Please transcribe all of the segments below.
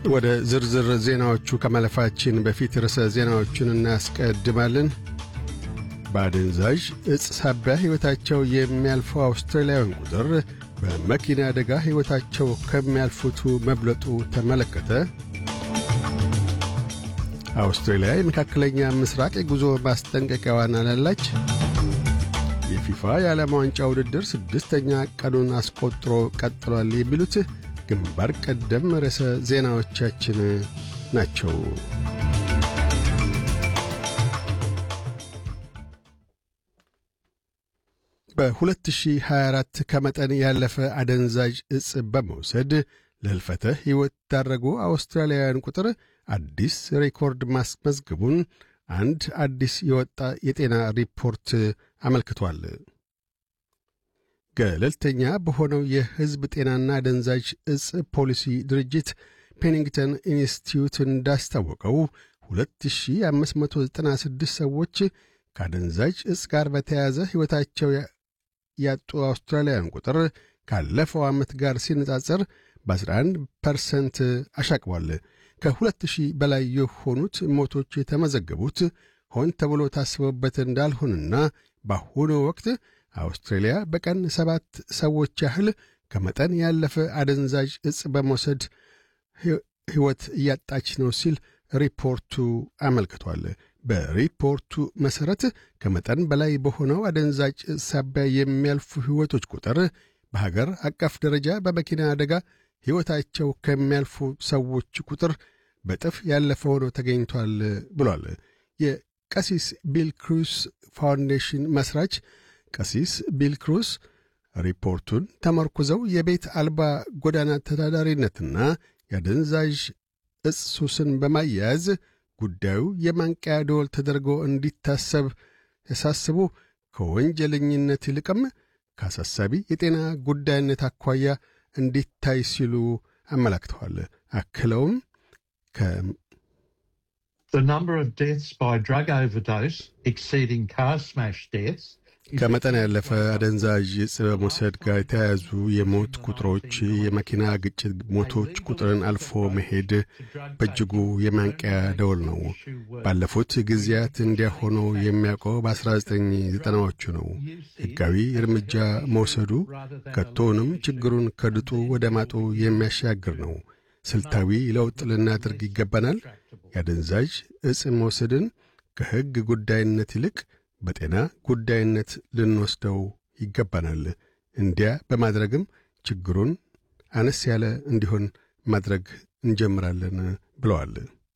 ወደ ዝርዝር ዜናዎቹ ከማለፋችን በፊት ርዕሰ ዜናዎቹን እናስቀድማለን። በአደንዛዥ ዕፅ ሳቢያ ሕይወታቸው የሚያልፈው አውስትራሊያውያን ቁጥር በመኪና አደጋ ሕይወታቸው ከሚያልፉቱ መብለጡ ተመለከተ። አውስትራሊያ የመካከለኛ ምስራቅ የጉዞ ማስጠንቀቂያዋን አላላች። የፊፋ የዓለም ዋንጫ ውድድር ስድስተኛ ቀኑን አስቆጥሮ ቀጥሏል። የሚሉት ግንባር ቀደም ርዕሰ ዜናዎቻችን ናቸው። በ2024 ከመጠን ያለፈ አደንዛዥ ዕፅ በመውሰድ ለሕልፈተ ሕይወት ዳረጉ አውስትራሊያውያን ቁጥር አዲስ ሬኮርድ ማስመዝገቡን አንድ አዲስ የወጣ የጤና ሪፖርት አመልክቷል። ገለልተኛ በሆነው የሕዝብ ጤናና አደንዛዥ ዕፅ ፖሊሲ ድርጅት ፔኒንግተን ኢንስቲትዩት እንዳስታወቀው 2596 ሰዎች ከአደንዛዥ ዕፅ ጋር በተያያዘ ሕይወታቸው ያጡ አውስትራሊያውያን ቁጥር ካለፈው ዓመት ጋር ሲነጻጸር በ11 ፐርሰንት አሻቅቧል። ከሁለት ሺህ በላይ የሆኑት ሞቶች የተመዘገቡት ሆን ተብሎ ታስበውበት እንዳልሆንና በአሁኑ ወቅት አውስትራሊያ በቀን ሰባት ሰዎች ያህል ከመጠን ያለፈ አደንዛዥ ዕፅ በመውሰድ ሕይወት እያጣች ነው ሲል ሪፖርቱ አመልክቷል። በሪፖርቱ መሠረት ከመጠን በላይ በሆነው አደንዛዥ ዕፅ ሳቢያ የሚያልፉ ሕይወቶች ቁጥር በሀገር አቀፍ ደረጃ በመኪና አደጋ ሕይወታቸው ከሚያልፉ ሰዎች ቁጥር በጥፍ ያለፈ ሆኖ ተገኝቷል ብሏል። የቀሲስ ቢል ክሩስ ፋውንዴሽን መሥራች ቀሲስ ቢል ክሩስ ሪፖርቱን ተመርኩዘው የቤት አልባ ጎዳና ተዳዳሪነትና የአደንዛዥ ዕፅ ሱስን በማያያዝ ጉዳዩ የማንቂያ ደወል ተደርጎ እንዲታሰብ ያሳስቡ ከወንጀለኝነት ይልቅም ከአሳሳቢ የጤና ጉዳይነት አኳያ እንዲታይ ሲሉ አመላክተዋል። አክለውም ከመጠን ያለፈ አደንዛዥ ዕፅ በመውሰድ ጋር የተያያዙ የሞት ቁጥሮች የመኪና ግጭት ሞቶች ቁጥርን አልፎ መሄድ በእጅጉ የማንቂያ ደወል ነው። ባለፉት ጊዜያት እንዲያ ሆኖ የሚያውቀው በ1990ዎቹ ነው። ሕጋዊ እርምጃ መውሰዱ ከቶውንም ችግሩን ከድጡ ወደ ማጡ የሚያሻግር ነው። ስልታዊ ለውጥ ልናደርግ ይገባናል። የአደንዛዥ ዕፅ መውሰድን ከሕግ ጉዳይነት ይልቅ በጤና ጉዳይነት ልንወስደው ይገባናል። እንዲያ በማድረግም ችግሩን አነስ ያለ እንዲሆን ማድረግ እንጀምራለን ብለዋል።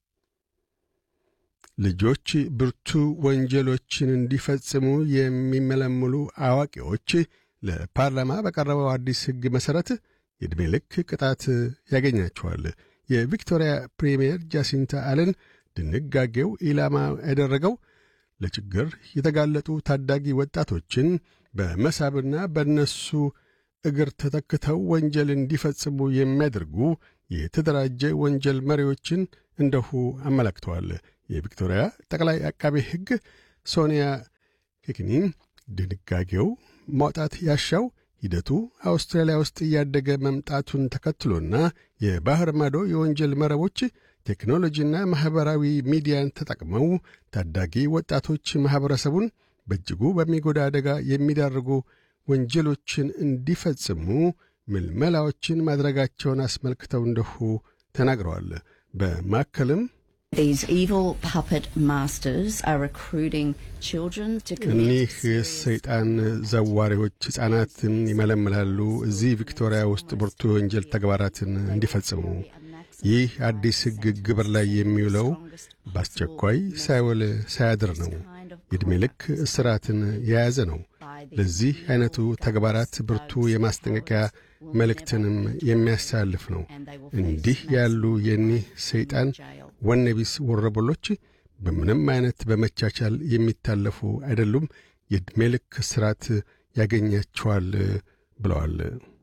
ልጆች ብርቱ ወንጀሎችን እንዲፈጽሙ የሚመለምሉ አዋቂዎች ለፓርላማ በቀረበው አዲስ ሕግ መሠረት የዕድሜ ልክ ቅጣት ያገኛቸዋል። የቪክቶሪያ ፕሪምየር ጃሲንታ አለን ድንጋጌው ኢላማ ያደረገው ለችግር የተጋለጡ ታዳጊ ወጣቶችን በመሳብና በእነሱ እግር ተተክተው ወንጀል እንዲፈጽሙ የሚያደርጉ የተደራጀ ወንጀል መሪዎችን እንደሁ አመላክተዋል። የቪክቶሪያ ጠቅላይ አቃቤ ሕግ ሶኒያ ኬክኒን ድንጋጌው ማውጣት ያሻው ሂደቱ አውስትራሊያ ውስጥ እያደገ መምጣቱን ተከትሎና የባሕር ማዶ የወንጀል መረቦች ቴክኖሎጂና ማኅበራዊ ሚዲያን ተጠቅመው ታዳጊ ወጣቶች ማኅበረሰቡን በእጅጉ በሚጎዳ አደጋ የሚዳርጉ ወንጀሎችን እንዲፈጽሙ ምልመላዎችን ማድረጋቸውን አስመልክተው እንደሁ ተናግረዋል። በማከልም እኒህ ሰይጣን ዘዋሪዎች ሕፃናትን ይመለምላሉ እዚህ ቪክቶሪያ ውስጥ ብርቱ የወንጀል ተግባራትን እንዲፈጽሙ ይህ አዲስ ሕግ ግብር ላይ የሚውለው በአስቸኳይ ሳይውል ሳያድር ነው። የዕድሜ ልክ እስራትን የያዘ ነው። ለዚህ ዐይነቱ ተግባራት ብርቱ የማስጠንቀቂያ መልእክትንም የሚያሳልፍ ነው። እንዲህ ያሉ የኒህ ሰይጣን ወነቢስ ወረበሎች በምንም ዐይነት በመቻቻል የሚታለፉ አይደሉም። የዕድሜ ልክ እስራት ያገኛቸዋል ብለዋል።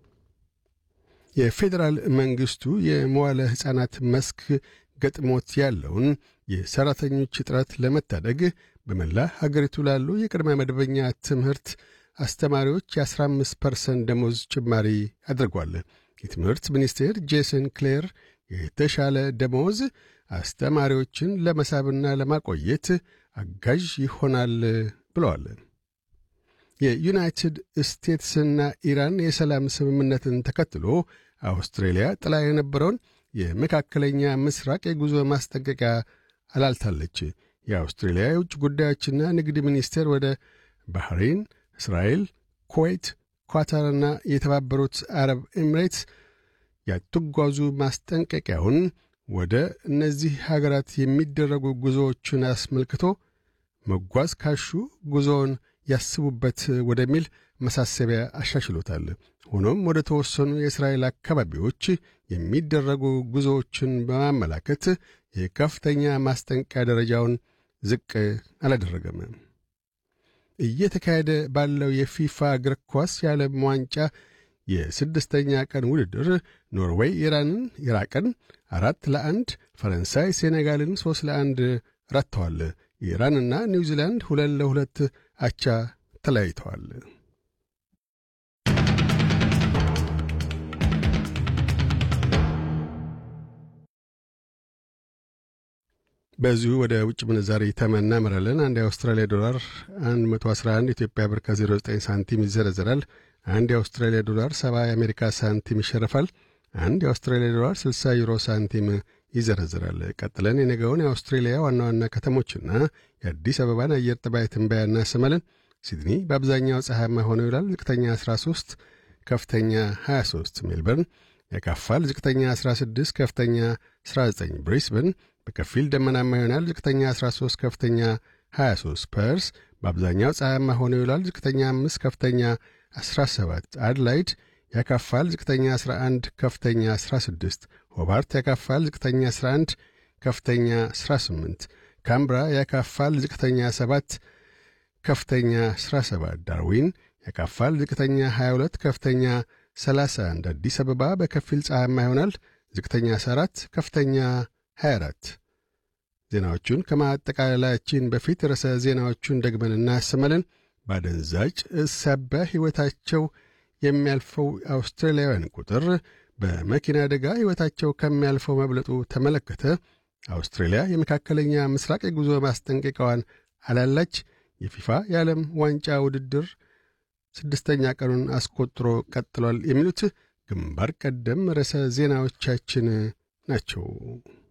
የፌዴራል መንግሥቱ የመዋለ ሕፃናት መስክ ገጥሞት ያለውን የሠራተኞች እጥረት ለመታደግ በመላ ሀገሪቱ ላሉ የቅድመ መደበኛ ትምህርት አስተማሪዎች የ15 ፐርሰንት ደሞዝ ጭማሪ አድርጓል። የትምህርት ሚኒስቴር ጄሰን ክሌር የተሻለ ደመወዝ አስተማሪዎችን ለመሳብና ለማቆየት አጋዥ ይሆናል ብለዋል። የዩናይትድ ስቴትስና ኢራን የሰላም ስምምነትን ተከትሎ አውስትሬልያ ጥላ የነበረውን የመካከለኛ ምስራቅ የጉዞ ማስጠንቀቂያ አላልታለች። የአውስትሬልያ የውጭ ጉዳዮችና ንግድ ሚኒስቴር ወደ ባህሬን፣ እስራኤል፣ ኩዌት፣ ኳታርና የተባበሩት አረብ ኤሚሬትስ ያትጓዙ ማስጠንቀቂያውን ወደ እነዚህ ሀገራት የሚደረጉ ጉዞዎችን አስመልክቶ መጓዝ ካሹ ጉዞውን ያስቡበት ወደሚል ማሳሰቢያ አሻሽሎታል። ሆኖም ወደ ተወሰኑ የእስራኤል አካባቢዎች የሚደረጉ ጉዞዎችን በማመላከት የከፍተኛ ማስጠንቀቂያ ደረጃውን ዝቅ አላደረገም። እየተካሄደ ባለው የፊፋ እግር ኳስ የዓለም ዋንጫ የስድስተኛ ቀን ውድድር ኖርዌይ ኢራንን ኢራቅን አራት ለአንድ፣ ፈረንሳይ ሴኔጋልን ሦስት ለአንድ ረትተዋል። ኢራንና ኒውዚላንድ ሁለት ለሁለት አቻ ተለያይተዋል። በዚሁ ወደ ውጭ ምንዛሪ ተመን እናመራለን። አንድ የአውስትራሊያ ዶላር 111 ኢትዮጵያ ብር ከ09 ሳንቲም ይዘረዘራል። አንድ የአውስትራሊያ ዶላር 70 የአሜሪካ ሳንቲም ይሸርፋል። አንድ የአውስትራሊያ ዶላር 60 ዩሮ ሳንቲም ይዘረዝራል። ቀጥለን የነገውን የአውስትሬሊያ ዋና ዋና ከተሞችና የአዲስ አበባን አየር ጠባይ ትንበያ እናሰማለን። ሲድኒ በአብዛኛው ፀሐያማ ሆነው ይውላል። ዝቅተኛ 13፣ ከፍተኛ 23። ሜልበርን ያካፋል። ዝቅተኛ 16፣ ከፍተኛ 19። ብሪስበን በከፊል ደመናማ ይሆናል። ዝቅተኛ 13፣ ከፍተኛ 23። ፐርስ በአብዛኛው ፀሐያማ ሆነው ይውላል። ዝቅተኛ 5፣ ከፍተኛ 17። አድላይድ ያካፋል። ዝቅተኛ 11፣ ከፍተኛ 16። ሆባርት ያካፋል። ዝቅተኛ 11፣ ከፍተኛ 18። ካምብራ ያካፋል። ዝቅተኛ 7፣ ከፍተኛ 17። ዳርዊን ያካፋል። ዝቅተኛ 22፣ ከፍተኛ 31። አዲስ አበባ በከፊል ፀሐያማ ይሆናል። ዝቅተኛ 14፣ ከፍተኛ 24። ዜናዎቹን ከማጠቃለላችን በፊት ርዕሰ ዜናዎቹን ደግመን እናሰማለን። ባደንዛጭ ሳቢያ ሕይወታቸው የሚያልፈው አውስትራሊያውያን ቁጥር በመኪና አደጋ ሕይወታቸው ከሚያልፈው መብለጡ ተመለከተ። አውስትራሊያ የመካከለኛ ምስራቅ የጉዞ ማስጠንቀቂያዋን አላላች። የፊፋ የዓለም ዋንጫ ውድድር ስድስተኛ ቀኑን አስቆጥሮ ቀጥሏል። የሚሉት ግንባር ቀደም ርዕሰ ዜናዎቻችን ናቸው።